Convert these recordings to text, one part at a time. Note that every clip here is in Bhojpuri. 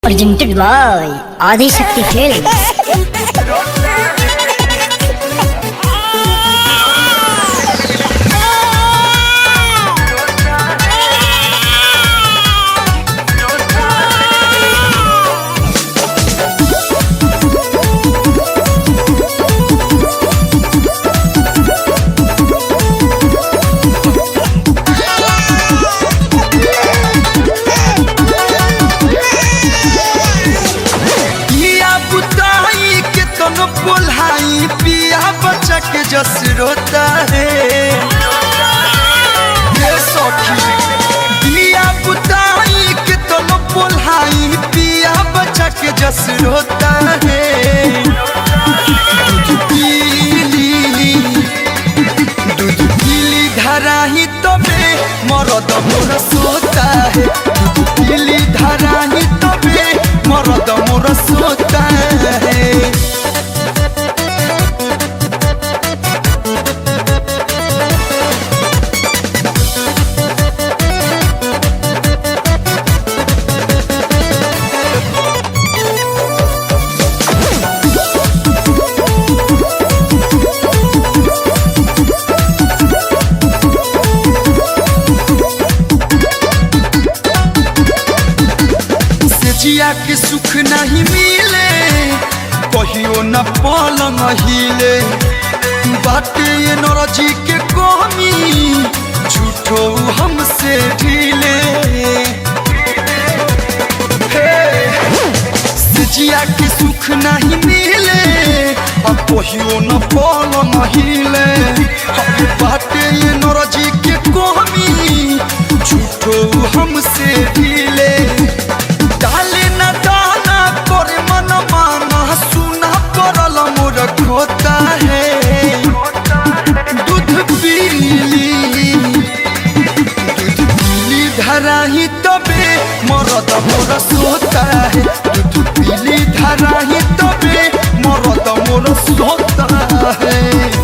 Presented by Adi Shakti Films. पिया बुताई के तनो बोलाई पिया बच्चा के जस रोता है ये सखी पिया बुताई के तनो बोलाई पिया बच्चा के जस रोता है दूध पीली दूध पीली धराही तबे मरद मोर सोता है दूध पीली धराही तबे मरद मोर सोता है से जिया के सुख नहीं मिले कहियो न पलंग हिले बाटे ये नरजी के कमी झूठो हमसे ढीले हे, से जिया के सुख नहीं मिले अब कहियो न पलंग हिले हम बाटे ये नरजी के कमी झूठो हमसे ढीले डाले न दाना करे मन माना सुना पड़ल मोर खोता है दूध पीली दूध पीली धराही तबे मरद मोर सोता है दूध पीली धराही तबे मरद मोर सोता है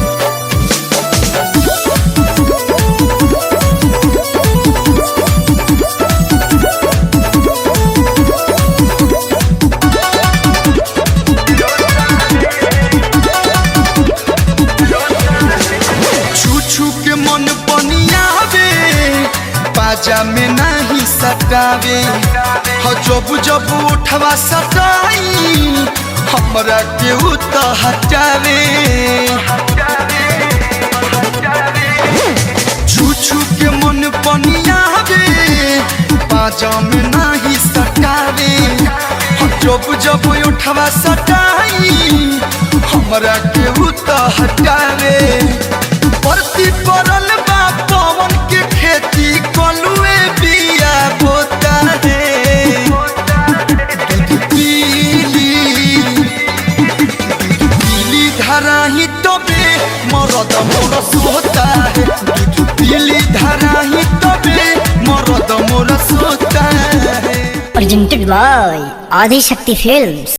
छू छू के मन बनियावे बाजा में नहीं सटावे हो जब जब उठवा सटाई हमरा के उत हटावे छू छू के मन बनियावे बाजा में नहीं सटावे हो जब जब उठवा सटाई हमरा के उत हटावे परती परल बा पवन के खेती कलुए बिया बोता है दूध पीली दूध पीली धराही तबे मरद मोर सोता है दूध पीली धराही तबे मरद मोर सोता है Presented by Adi Shakti Films.